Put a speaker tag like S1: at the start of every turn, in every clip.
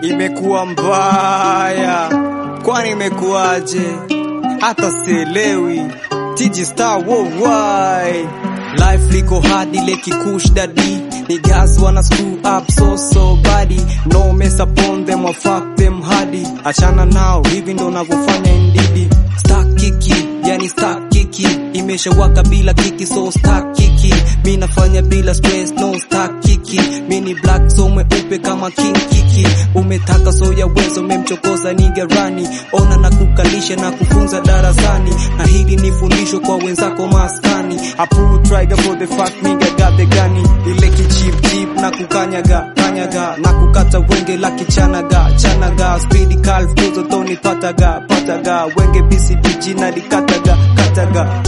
S1: imekuwa mbaya, kwani imekuwaje? Hata sielewi. TG Star worldwide Life liko hard ile kikush daddy Niggas wanna screw up so so body No mess upon them or fuck them hardy Achana nao hivi ndo navyofanya indidi Stack kiki yani stack kiki Imeshawaka bila kiki so stack kiki Mi nafanya bila stress no stack kiki Mi ni black so mweupe kama king kiki Umetaka so ya wezo memchokoza nigerani Ona na kukalisha na kufunza darasani Na hili ni fundisho kwa wenzako maskani I pull trigger for the fact nigga got the gani Ile kichip chip na kukanyaga kanyaga Na kukata wenge la kichanaga chanaga Speedy calf kuzo toni pataga pataga Wenge BCBG na dikataga kataga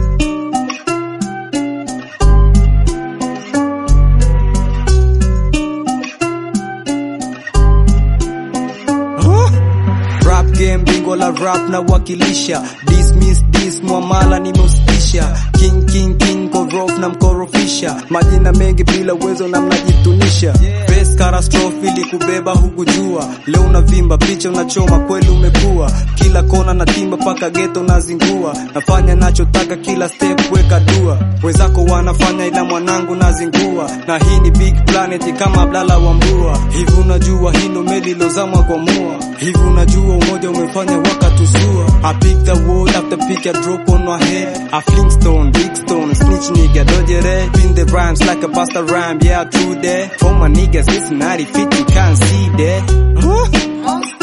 S1: Huh? Rap game bingo la rap na wakilisha Dismiss dis mwamala nimeusitisha King king king korof na mkorofisha Majina mengi bila uwezo na mnajitunisha Face catastrophe ili kubeba hukujua Leo unavimba picha unachoma kweli umekuwa Kila kona na timba paka geto nazingua Nafanya nachotaka kila step weka dua Wenzako wanafanya ila mwanangu nazingua Na hii ni big planet kama blala wa mbua Hivi unajua hii ndo meli lozamwa kwa mua Hivi unajua umoja umefanya wakatusua I pick the wood after pick a drop on my head I fling stone, big stone, snitch nigga dojere Spin the rhymes like a pasta rhyme, yeah true that For my niggas it's 90 50 can't see that huh?